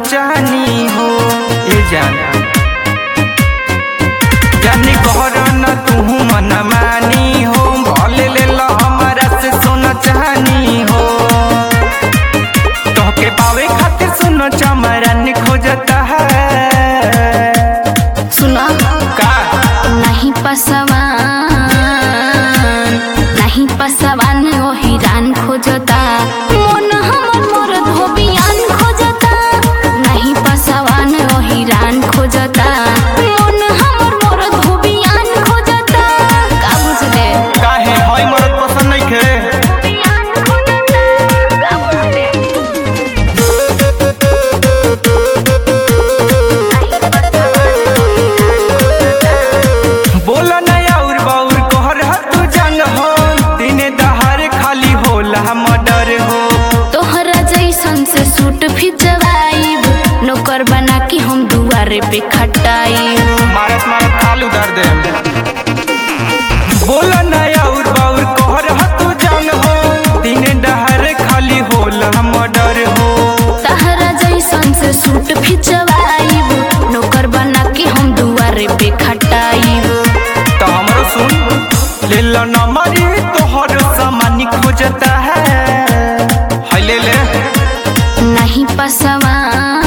चाहनी हो ए जान जानी कहर न तू मन मानी हो भले ले लो हमारा से सोना चाहनी हो तोहके पावे खातिर सुनो चमरन खोजता है सुना का नहीं पसवान नहीं पसवान ओ हिरान खोजता मन हमर मोर धोबियान खोजता नहीं पसवान ओ हिरान खोजता मन हमर मोर धोबियान खोजता का बुझले काहे होय मरद पसंद नहीं खे धोबियान खोजता का बुझले बोला नया और बाउर कहर ह तू जान हो दिने दहार खाली होला मर्डर हो तोहरा जैसन से सूट फिचवाइब नौकर बना के हम दुआरे पे खटाइब मारत मारत आलू दर दे बोला नया और बाउर कहर ह तू जान हो दिने दहार खाली होला मर्डर हो तहरा जैसन से सूट फिचवाइब नौकर बना के हम दुआरे पे खटाइब तो हमरो सुन ले लो नंबरी तोहर सामान खोजता है हाय ले ले नहीं पसवान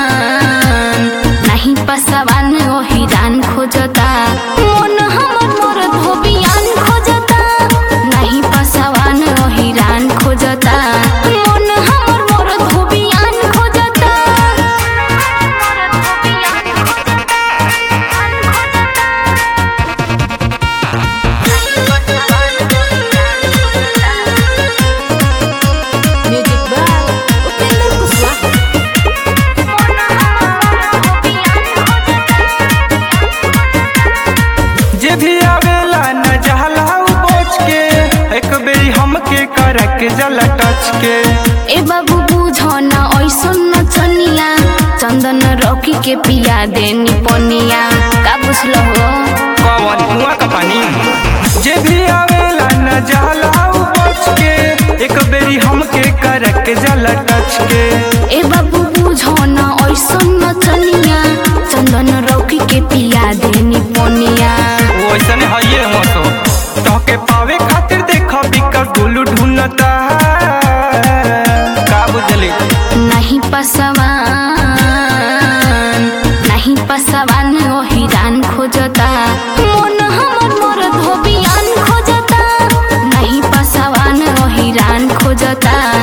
नहीं पसवान ओ हिरान खोजता मन हमर मोर धोबियान खोजता नहीं पसवान ओ हिरान खोजता मन हमर मोर धोबियान खोजता मोर धोबियान म्यूजिक बाय उपेंद्र कुशवाहा जे भी आवेला न जहला पहुँच के एक बेरी हमके करक जला टच के ए बाबू बुझो न ऐसन न चनिया चंदन रॉकी के पिया देनी पनिया का बुझलो हो कवन कुआं का पानी जे भी आवेला न जहला पहुँच के एक बेरी हमके करक जला टच के ए बाबू बुझो न ऐसन न चनिया चंदन रॉकी के पिया देनी पनिया वो ऐसा है ये मसो तोके पावे खातिर देखो बिकर गुलू ढूंढता का बुझली नहीं पसवान नहीं पसवान ओ हिरान खोजता मन हमर मोर धोबियान खोजता नहीं पसवान ओ हिरान खोजता